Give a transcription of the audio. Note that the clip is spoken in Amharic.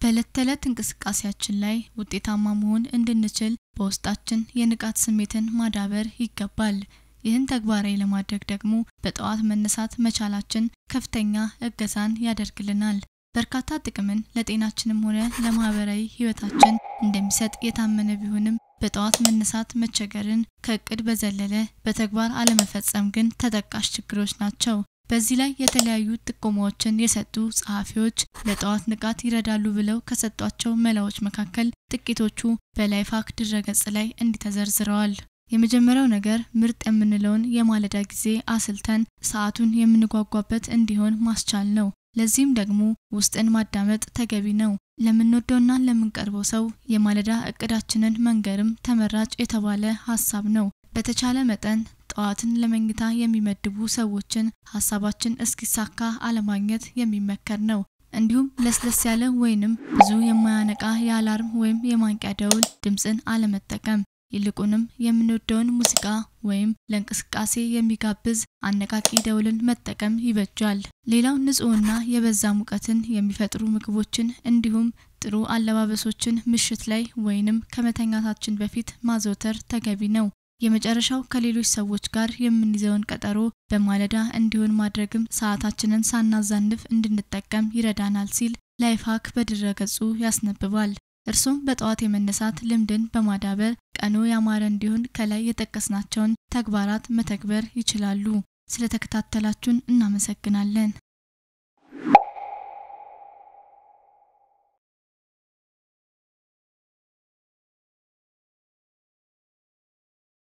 በዕለት ተዕለት እንቅስቃሴያችን ላይ ውጤታማ መሆን እንድንችል በውስጣችን የንቃት ስሜትን ማዳበር ይገባል። ይህን ተግባራዊ ለማድረግ ደግሞ በጠዋት መነሳት መቻላችን ከፍተኛ እገዛን ያደርግልናል። በርካታ ጥቅምን ለጤናችንም ሆነ ለማህበራዊ ህይወታችን እንደሚሰጥ የታመነ ቢሆንም በጠዋት መነሳት መቸገርን ከእቅድ በዘለለ በተግባር አለመፈጸም ግን ተጠቃሽ ችግሮች ናቸው። በዚህ ላይ የተለያዩ ጥቆማዎችን የሰጡ ጸሐፊዎች ለጠዋት ንቃት ይረዳሉ ብለው ከሰጧቸው መላዎች መካከል ጥቂቶቹ በላይፍሃክ ድረገጽ ላይ እንዲህ ተዘርዝረዋል። የመጀመሪያው ነገር ምርጥ የምንለውን የማለዳ ጊዜ አስልተን ሰዓቱን የምንጓጓበት እንዲሆን ማስቻል ነው። ለዚህም ደግሞ ውስጥን ማዳመጥ ተገቢ ነው። ለምንወደውና ለምንቀርበው ሰው የማለዳ እቅዳችንን መንገርም ተመራጭ የተባለ ሀሳብ ነው። በተቻለ መጠን ጠዋትን ለመኝታ የሚመድቡ ሰዎችን ሀሳባችን እስኪሳካ አለማግኘት የሚመከር ነው። እንዲሁም ለስለስ ያለ ወይንም ብዙ የማያነቃ የአላርም ወይም የማንቂያ ደውል ድምፅን አለመጠቀም ይልቁንም የምንወደውን ሙዚቃ ወይም ለእንቅስቃሴ የሚጋብዝ አነቃቂ ደውልን መጠቀም ይበጃል። ሌላው ንጹህና የበዛ ሙቀትን የሚፈጥሩ ምግቦችን እንዲሁም ጥሩ አለባበሶችን ምሽት ላይ ወይንም ከመተኛታችን በፊት ማዘውተር ተገቢ ነው። የመጨረሻው ከሌሎች ሰዎች ጋር የምንይዘውን ቀጠሮ በማለዳ እንዲሆን ማድረግም ሰዓታችንን ሳናዛንፍ እንድንጠቀም ይረዳናል ሲል ላይፍሃክ በድረገጹ ያስነብባል። እርሱም በጠዋት የመነሳት ልምድን በማዳበር ቀኑ ያማረ እንዲሆን ከላይ የጠቀስናቸውን ተግባራት መተግበር ይችላሉ። ስለተከታተላችሁን እናመሰግናለን።